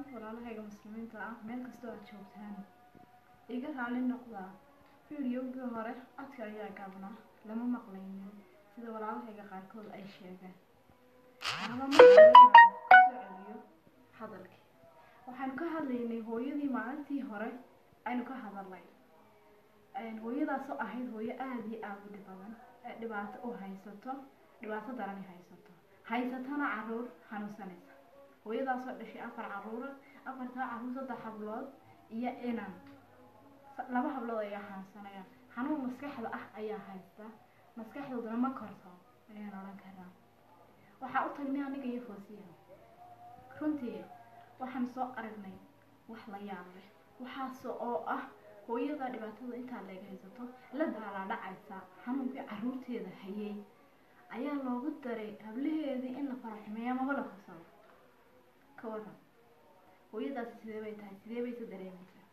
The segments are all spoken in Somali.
walaalahayga muslimiinta ah meel kastoo aad joogtaan iga raali noqdaa fideogii hore codka ayaa gaabnaa lama maqlaynin sida walaalahayga qaarkood ay sheegeen ama markasoo celiyo hadalkii waxaanu ka hadlaynay hooyadii maalintii hore aynu ka hadalnay hooyadaasoo ahayd hooyo aada iyo aada u dhib badan ee dhibaato u haysato dhibaato darani haysato haysatana caruur xanuunsanaysa hooyadaasoo dhashay afar caruura afartaa caruur saddex hablood iyo inan laba hablood ayaa xanuunsanaya xanuun maskaxda ah ayaa haysta maskaxdoodana ma korto ayaan odhan karaa waxaa u tagnay aniga iyo foosiya runtii waxaan soo aragnay wax la yaab leh waxaas oo ah hooyada dhibaatada intaa leeg haysato la daalaadhacaysa xanuunkii caruurteeda hayay ayaa loogu daray hablaheedii in la faraxmeeyo amaba la farsado ka waran hooyadaasi sidee bay tahay sidee bay ka dareemaysaa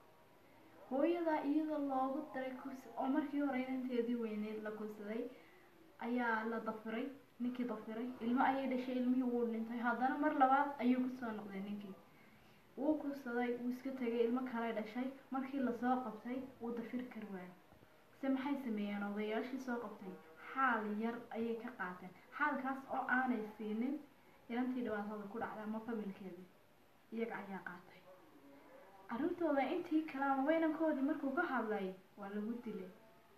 hooyadaa iyadoo loogu daray kursi oo markii hore inanteedii weyneyd la kursaday ayaa la dafiray ninkii dafiray ilmo ayay dhashay ilmihii wuu dhintay haddana mar labaad ayuu kusoo noqday ninkii wuu kursaday wuu iska tegay ilmo kale dhashay markii lasoo qabtay wuu dafir kari waayay se maxay sameeyeen odayaashii soo qabtay xaal yar ayay ka qaateen xaalkaas oo aanay siinin inantii dhibaatada ku dhacday ama familkeedii iyaga ayaa qaatay arrintooda intii kale ama weynankoodii markuu ka hadlay waa lagu dilay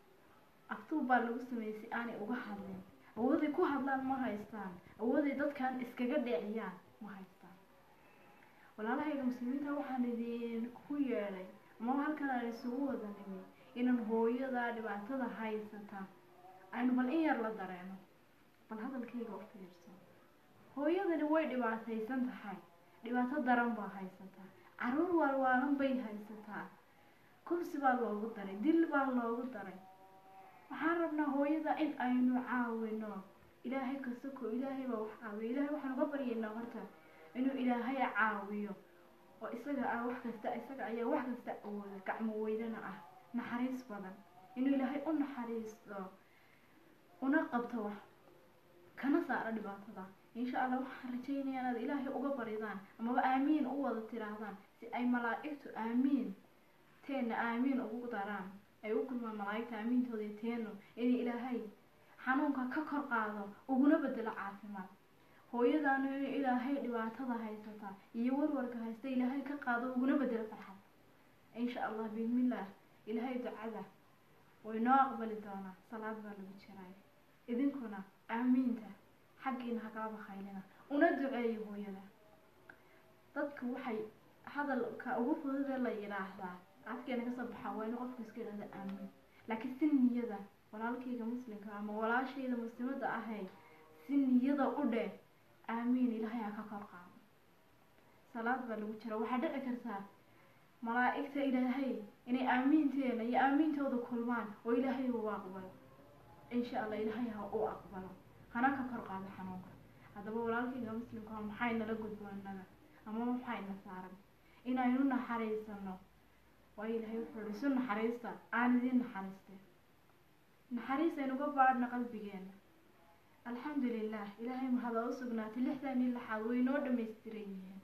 aftuub baa lagu sameeyey si aanay uga hadlin awooday ku hadlaan ma haystaan awooday dadkan iskaga dhiciyaan ma haystaan walaalahayga muslimiinta waxaan idin ku yeedhay ama halkan aan isugu wada nimi inaan hooyada dhibaatada haysata aynu bal in yar la dareeno bal hadalkayga u fiirso hooyadani way dhibaataysan tahay dhibaato daran baa haysataa caruur waalwaalan bay haysataa kursi baa loogu daray dil baa loogu daray waxaan rabnaa hooyada in aynu caawino ilaahay kasako ilaahay baa wax caawiyo ilaahay waxaan uga baryaynaa horta inuu ilaahay caawiyo oo isaga ah wax kasta isaga ayaa wax kasta awooda gacmo weydana ah naxariis badan inuu ilaahay u naxariisto una qabto wax kana saaro dhibaatada insha allah waxaan rajaynaya inaad ilaahay uga baridaan amaba aamiin u wada tiraahdaan si ay malaa'igtu aamiin teena aamiin ugu daraan ay u kulmaan malaa'igta aamiintooda iyo teenu in ilaahay xanuunka ka kor qaado uguna bedelo caafimaad hooyadaanu in ilaahay dhibaatada haysata iyo warwarka haysta ilaahay ka qaado uguna bedelo farxad insha allah biidnillaah ilaahay ducada way noo aqbali doonaa salaad baa lagu jiray idinkuna aamiinta xaggiina hagala bakhaylina una duceeyo hooyada dadku waxay hadalka ugu fududee la yidhaahdaa afkeena kasoo baxaa waa inu qofku iska idhahda aamiin laakiin si niyada walaalkayga muslimka ama walaashayda muslimada ahay si niyada u dheh aamiin ilaahay ha ka kor qaado salaad baa lagu jira waxaa dhici kartaa malaa'igta ilaahay inay aamiinteena iyo aamiintooda kulmaan oo ilaahay uu aqbalo insha allah ilaahay ha u aqbalo hana ka kor qaado xanuunka haddaba walaalkayga muslimka ah maxay nala gudboonada ama maxayna saaran inaynu naxariisano waayo ilaahay wuxuu ihi isu naxariista aan idin naxariiste naxariis aynuga baadhna qalbigeena alxamdu lilah ilaahay mahada u sugnaatay lixdan iyo lixaad way noo dhamaystiran yihiin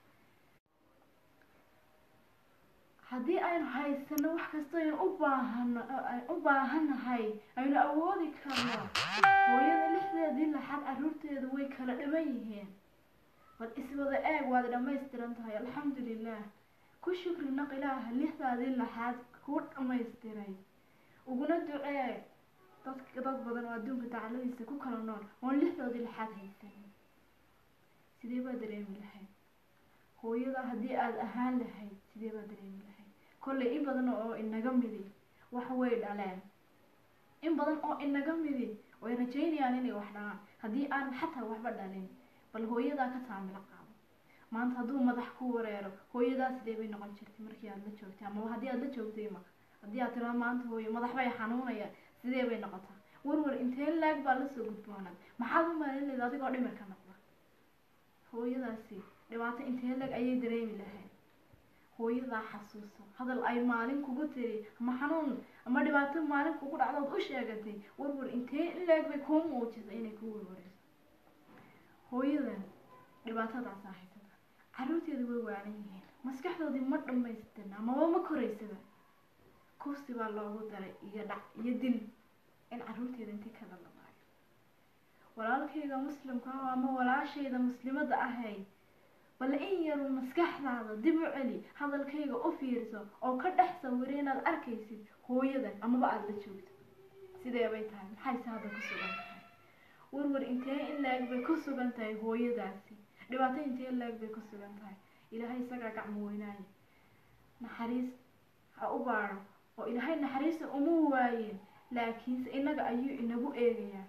haddii aynu haysano wax kasta aynu u baahano u baahannahay aynu awoodi karno hooyada lixdeedii laxaad caruurteedu way kala dhiman yihiin bal iswada eeg waad dhammaystiran tahay alxamdu lilah ku shukri naq ilaaha lixdaadii laxaad kuu dhammaystiray uguna ducee dadka dad badan oo adduunka dacladiisa ku kala nool oon lixdoodii laxaad haysanin sidee baa dareemi lahayd hooyada haddii aada ahaan lahayd sidee baa dareemi lahayd kollay in badan oo inaga midi wax way dhaleen in badan oo inaga midi way rajaynayaan inay wax dhalaan haddii aan xataa waxba dhalin bal hooyadaa ka taamilo qaado maanta hadduu madax ku wareero hooyadaa sidee bay noqon jirtay markii aada la joogtay amaba haddii aada la joogtay ma haddii aad tiraa maanta hooyo madax bay xanuunaya sidee bay noqotaa warwar intee laag baa lasoo gudboonaa maxaad u maalin leeda adigoo dhimirka noqda hooyadaasi dhibaato intee lag ayay dareemi lahayd hooyadaa xasuuso hadal ay maalin kugu tiri ama xanuun ama dhibaato maalin kugu dhacdood u sheegatay warwar intee in laag bay kuu muujisa inay kuu warwareyso hooyadan dhibaatadaasaa haysata caruurteeda way waalan yihiin maskaxdoodii ma dhammaystirna amaba ma koraysaba kursi baa loogu daray iyo dhac iyo dil in caruurteeda intii ka dhalamaayo walaalkayga muslimka ah ama walaashayda muslimada ahay bal in yarun maskaxdaada dib u celi hadalkayga u fiirso oo ka dhex sawira inaad arkaysid hooyadan amaba aada la joogto sidee bay tahay maxayse hadda ku sugan tahay warwar intee in la-eg bay ku sugan tahay hooyadaasi dhibaato intee la-eg bay ku sugan tahay ilaahay isagaa gacmo weynaaye naxariis ha u baadho oo ilaahay naxariista uma waayeen laakiinse innaga ayuu inagu eegayaa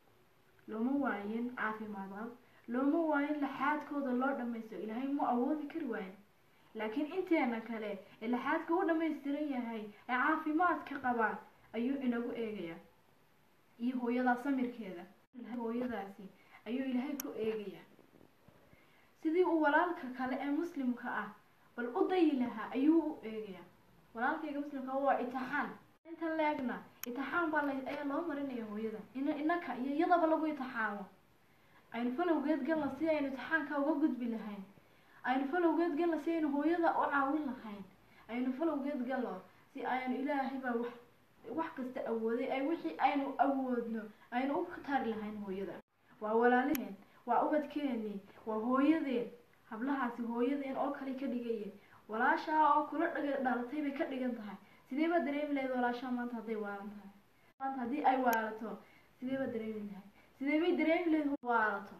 looma waayin caafimaadaad looma waayin laxaadkooda loo dhammaysto ilaahay mu awoodi kari waayo laakiin inteena kale ee laxaadka u dhammaystiran yahay ee caafimaadka qabaa ayuu inagu eegayaa iyo hooyadaa samirkeeda hooyadaasi ayuu ilaahay ku eegayaa sidii uu walaalka kale ee muslimka ah bal u dayi lahaa ayuu u eegayaa walaalkayga muslimka waa itixaan inta leegna itixaan baa ayaa loo marinaya hooyada in inaka iyo iyadaba lagu itixaamo aynu falowgeed galna si aynu itixaanka uga gudbi lahayn aynu falowgeed galna si aynu hooyada u caawin lahayn aynu falowgeed galno si aynu ilaahay baa wax wax kasta awooday ay wixii aynu awoodno aynu u tari lahayn hooyada waa walaalaheen waa ubadkeenii waa hooyadeen hablahaasi hooyadeen oo kale ka dhigayeen walaashaa oo kula dhaga dhalatay bay ka dhigan tahay sidee baa dareemi lahayd walaashaa maanta hadday waalan tahay maanta haddii ay waalato sidee baa dareemi lahayd sidee bay dareemi lahayd waalato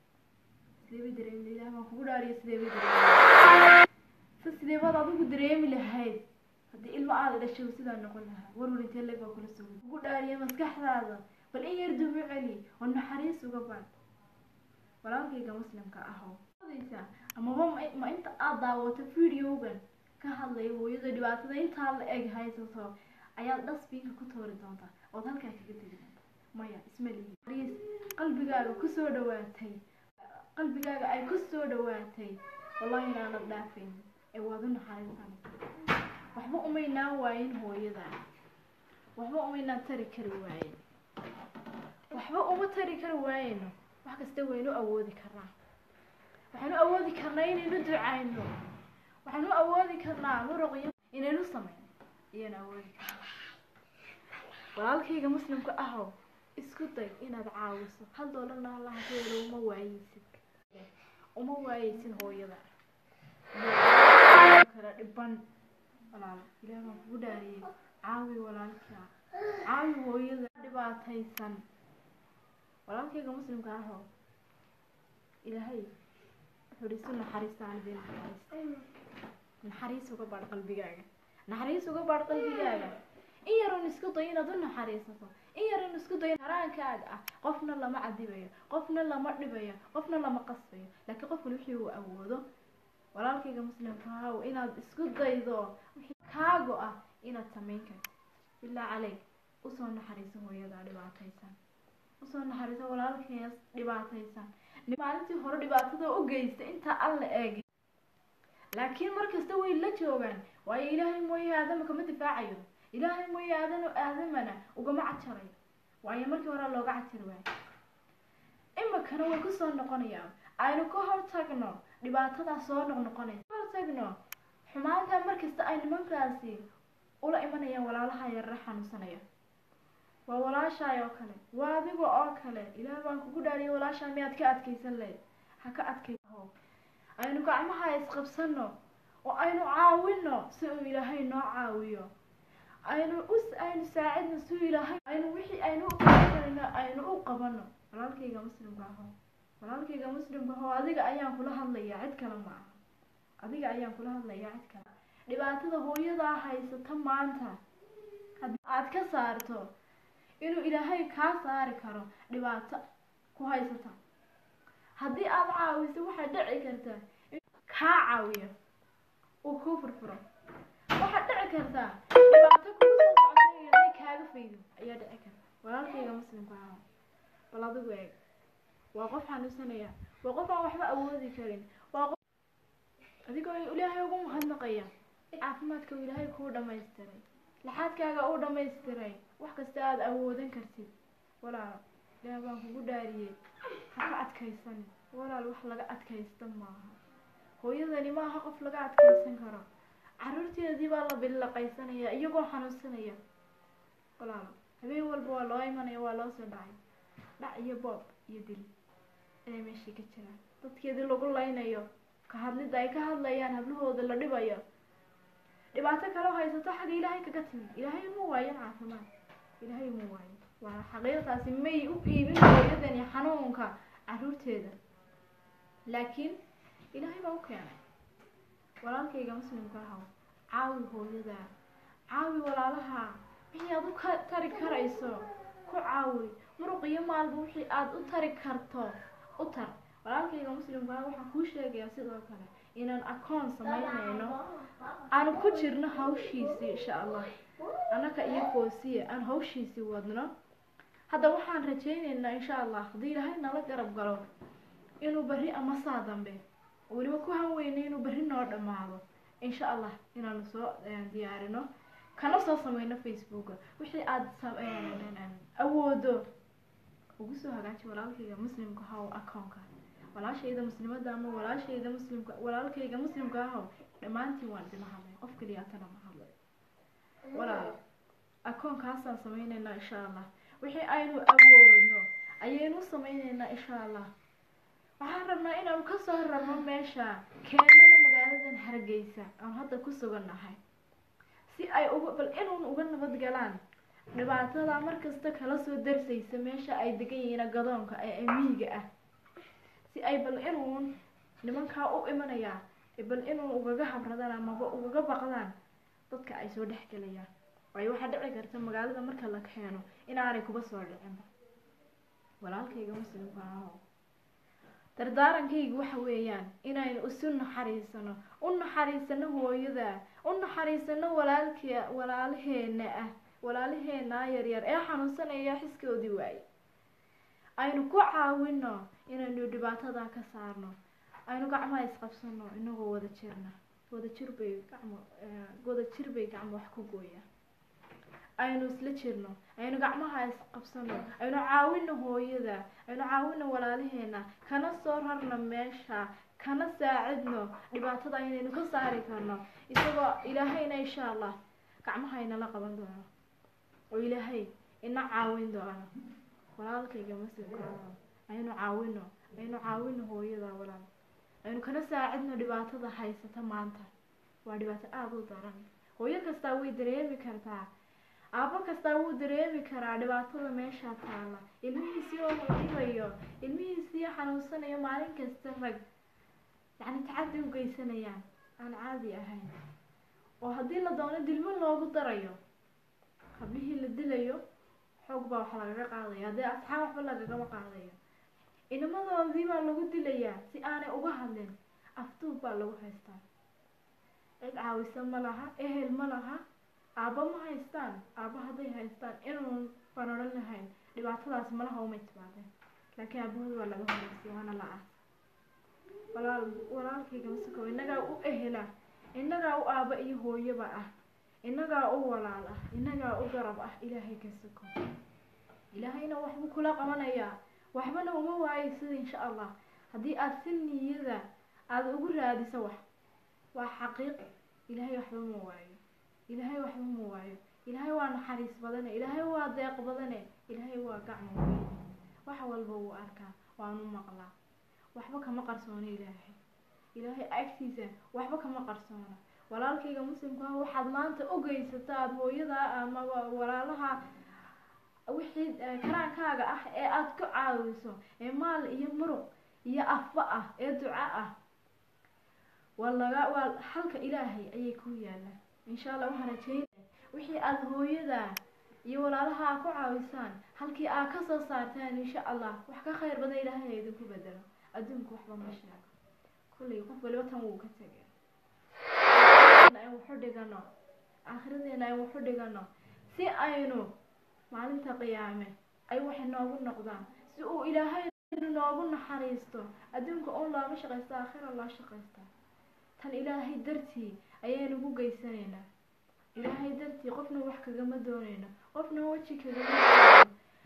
sidee bay dareemi lahayd ilaah baan kugu dhaariya sidee bay dareemi sa sidee baad adigu dareemi lahayd haddii ilmo aada dhashay sidaa noqon lahaa warwar intee leeg baa kula sugay kugu dhaariya maskaxdaada bal in yar dubu celi oo naxariis uga baad walaalkayga muslimka ahow amaba ma inta aada daawato videogan ka hadlaya hooyada dhibaatada intaa la eg haysato ayaad dhasbiinka ku toori doontaa ood halkaa kaga tegi doontaa maya isma lihi riis qalbigaaga kusoo dhawaatay qalbigaaga ay kusoo dhawaatay wallahi inaanad dhaafayn ee waad u naxariisan waxba umaynaan waayin hooyada waxba umaynaan tari kari waayen waxba uma tari kari waayeno wax kasta waynu awoodi karnaa waxaanu awoodi karnaa inaynu ducayno waxaanu awoodi karnaa muruqyo inaynu samayno iyanu awoodi karnaa walaalkayga muslimka ahow isku day inaad caawiso hal doolarna allaha ka yeelo uma waayeysid uma waayeysid hooyada kala dhiban walaal ilaah baan kugu dhaariyey caawi walaalkaa caawi hooyada dhibaataysan walaalkayga muslimka ahow ilaahay wuxuu naxariistaan idin naxariista naxariis uga baadh qalbigaaga naxariis uga baadh qalbigaaga in yaroon isku day inaad u naxariisato in yaroon isku day haraankaaga ah qofna lama cadibayo qofna lama dhibayo qofna lama qasbayo laakiin qofkan wixii uu awoodo walaalkayga muslimka haw inaad isku daydo kaago ah inaad samayn karto bilaa caleyg usoo naxariiso hooyada dhibaataysan usoo naxariiso walaalkees dhibaataysan maalintii hore dhibaatada u geysta intaa alla eegi laakiin markasta way la joogaan waayo ilaahay mooye aadama kama difaacayo ilaahay mooye aadan aadamana ugama cajarayo waayo markii hore looga cajari waayo imikana way kusoo noqonayaan aynu ka hortagno dhibaatadaa soo noqnoqonaysa ka hortagno xumaantaa markasta ay nimankaasi ula imanayaan walaalaha yarra xanuunsanaya waa walaashaay oo kale waa adiga oo kale ilaah baan kugu dhaariyay walaashaa miyaad ka adkaysan lahayd ha ka adkayho aynu gacmaha isqabsano oo aynu caawino si uu ilaahay noo caawiyo aynu us aynu saacidno si uu ilaahay aynu wixii aynu u qabanayno aynu u qabano walaalkayga muslimka aho walaalkayga muslimka aho adiga ayaan kula hadlayaa cid kale ma aha adiga ayaan kula hadlayaa cid kale dhibaatada hooyadaa haysata maanta haddii aad ka saarto inuu ilaahay kaa saari karo dhibaato ku haysata haddii aada caawiso waxaad dhici kartaa in kaa caawiyo uu kuu furfuro waxaad dhici kartaa dhibaato kugu soo socota in ilaahay kaaga faydo ayaa dhici karta walaalkayga muslimka ah bal adigu eeg waa qof xanuunsanaya waa qof aan waxba awoodi karin waa qof adigoo ilaahay ugu mahadnaqaya caafimaadka uu ilaahay kuu dhamaystiray laxaadkaaga uu dhamaystiray wax kasta aada awoodan kartid walaal ilaah baan kugu dhaariyey ha ka adkaysan walaal wax laga adkaysta maaha hooyadani ma aha qof laga adkeysan karo caruurteedii baa la billaqaysanaya iyagoo xanuunsanaya walaalo habeen walba waa loo imanaya waa loo soo dhacay dhac iyo boob iyo dil inay meeshii ka jiraan dadkeedii lagu laynayo ka hadlidda ay ka hadlayaan hablahooda la dhibayo dhibaato kaloo haysato xagga ilaahay kaga timi ilaahay uma waayo caafimaad ilaahay uma waayo waa xaqiiqtaasi may u iibin hooyadani xanuunka caruurteeda laakiin ilaahay baa u keenay walaalkayga muslimka ahaw caawi hooyada caawi walaalaha wixii aad u ka tari karayso ku caawi muruq iyo maalba wixii aada u tari karto u tar walaalkayga muslimka ah waxaan kuu sheegayaa sidoo kale inaan akoon samaynayno aanu ku jirno hawshiisii insha allah annaka iyo foosiya aan hawshiisii wadno hadda waxaan rajaynaynaa insha allah haddii ilaahay nala garab galo inuu berri ama saa dambe weliba ku hanweynay inuu berri noo dhammaado insha allah inaanu soo diyaarino kana soo sameyno facebooka wixii aada awoodo ugu soo hagaaji walaalkayga muslimka haw akoonka walaashayda muslimada ama walaashayda muslimka walaalkayga muslimka ahaw dhammaantiin waan idinla hadlay qof keliyaatana ma hadlay walaal akoonkaasaan sameyneynaa insha allah wixii aynu awoodno ayaynu sameyneynaa insha allah waxaan rabnaa inaanu kasoo rarno meesha keenana magaaladan hargeysa aan hadda ku sugannahay si ay uga bal inuun uga nabad galaan dhibaatada markasta kala soo darsaysa meesha ay degan yihiin gadoonka ee miyiga ah si ay bal inuun nimankaa u imanayaa bal inuun ugaga habradaan amaba ugaga baqdaan dadka ay soo dhex gelayaan waayo waxaa dhici karta magaalada marka la keeno inaanay kuba soo dhicinba walaalkayga muslimka aho dardaarankaygu waxa weeyaan inaynu isu naxariisano u naxariisano hooyada u naxariisano walaalke walaalaheena ah walaalaheenaa yaryar ee xanuunsanaya xiskoodii waaye aynu ku caawino inaynu dhibaatada ka saarno aynu gacmaha isqabsano inagoo wada jirna wada jir bay gacmo wada jir bay gacmo wax ku gooyaan aynu isla jirno aynu gacmaha isqabsano aynu caawino hooyada aynu caawino walaalaheena kana soo rarno meesha kana saacidno dhibaatada aynaynu ka saari karno isagoo ilaahayna insha allah gacmaha inala qaban doono oo ilaahay ina caawin doono walaalkayga muslimka aynu caawino aynu caawino hooyada walaal aynu kana saacidno dhibaatada haysata maanta waa dhibaato aada u daran hooyo kastaa way dareemi kartaa aabo kastaa wuu dareemi karaa dhibaatada meesha taala ilmihiisii oo dhibayo ilmihiisii xanuunsanayo maalin kasta rag yacni tacaddi u geysanayaan aan caadi ahayn oo haddii la doono dilmo loogu darayo hablihii la dilayo xoog baa wax lagaga qaadaya haddii asxaab waxba lagagama qaadayo inamadoodii baa lagu dilayaa si aanay uga hadlin afduub baa lagu haystaa cid caawisa ma laha ehel ma laha aabba ma haystaan aabba hadday haystaan inuun baan odhan lahayn dhibaatadaas malaha umay timaadeen laakiin aabahooda waa laga horeysay waana la aas walaal walaalkayga masako innagaa u ehela innagaa u aabba iyo hooyaba ah innagaa u walaal ah innagaa u garab ah ilaahay ka sako ilaahayna waxbuu kula qabanayaa waxbana uma waayo sida insha allah haddii aada si niyada aada ugu raadiso wax waa xaqiiq ilaahay waxba ma waayo ilaahay waxba ma waayo ilaahay waa naxariis badane ilaahay waa deeq badane ilaahay waa gacmo weyn wax walba wuu arkaa waanu maqlaa waxba kama qarsoona ilaahay ilaahay agtiisa waxba kama qarsoona walaalkayga muslimka ah waxaad maanta ogeysato aada hooyadaa ama walaalaha wixii karaankaaga ah ee aada ku caawiso ee maal iyo muruq iyo afba ah ee duco ah waa laga waa xalka ilaahay ayay ku yaalaan insha allah waxaan rajeynaya wixii aada hooyada iyo walaalaha aa ku caawisaan halkii aa kasoo saartaan insha allah wax ka khayr badan ilaahay idinku bedelo adduunku waxba ma sheego kullay qof waliba tan wuu ka tegay aan waxu dhigano aakhiradeenna aan waxu dhigano si aynu maalinta qiyaame ay waxay noogu noqdaan si uu ilaahay noogu naxariisto adduunka un looma shaqaysta aakhira loo shaqaysta tan ilaahay dartii ayaynu ku geysanaynaa ilaahay dartii qofna wax kagama doonayno qofna weji kagama doonayno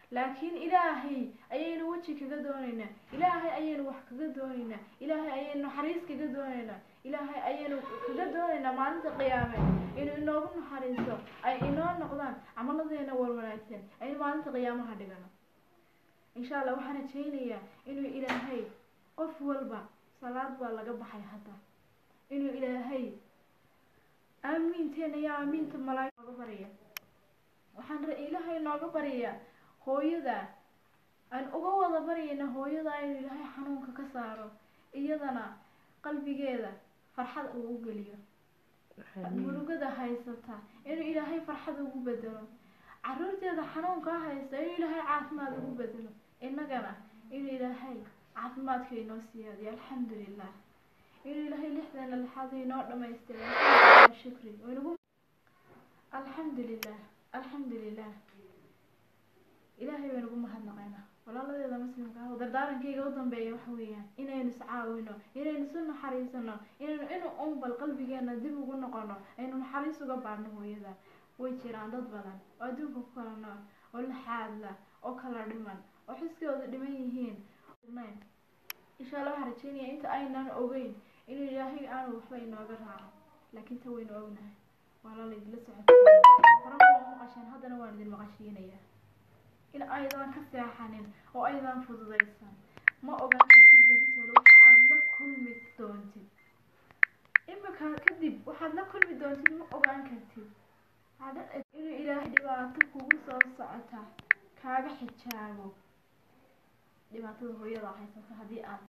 laakiin ilaahay ayaynu weji kaga doonaynaa ilaahay ayaynu wax kaga doonaynaa ilaahay ayaynu naxariis kaga doonaynaa ilaahay ayaynu kaga doonaynaa maalinta qiyaame inuu inoogu naxariisto ay inoo noqdaan camaladeena war wanaagsan aynu maalinta qiyaamaha dhigano insha allah waxaan rajaynayaa inuu ilaahay qof walba salaad baa laga baxay hadda inuu ilaahay aamiinteena iyo aamiinta malaa'ig nooga barya waxaan ilaahay nooga baryayaa hooyada aan uga wada baryayna hooyada inuu ilaahay xanuunka ka saaro iyadana qalbigeeda farxad uu u geliyo murugada haysata inuu ilaahay farxad ugu bedelo caruurteeda xanuunkaa haysta inuu ilaahay caafimaad ugu bedelo innagana inuu ilaahay caafimaadka inoo siyaadiyo alxamdulilah inuu ilaahay lixdeena lixaad inoo dhamaystira shukri inagu alxamdulilah alxamdulilah ilaahay baynagu mahadnaqaynaa walaaladeeda muslimka ah dardaarankayga u dambeeya waxa weeyaan inaynu iscaawino inaynu isu naxariisano inaynu inu unbal qalbigeena dib ugu noqono aynu naxariis uga baadhno hooyada way jiraan dad badan oo adduunka ku kala nool oo laxaadla oo kala dhiman oo xiskooda dhiman yihiin insha allah waxaan rajeynaya inta aynan ogeyn inuu ilaahay aanu waxba inooga raaco laakiin ta waynu ognahay waa la laydila socodsiiya horaba waa maqasheen haddana waan idin maqashiinayaa in aydan ka seexanin oo aydan fududaysan ma ogaan kartid beritoole waxa aad la kulmi doontid imika kadib waxaad la kulmi doontid ma ogaan kartid inuu ilaahay dhibaato kugu soo socota kaaga xijaabo dhibaatada hooyada haysata haddii aad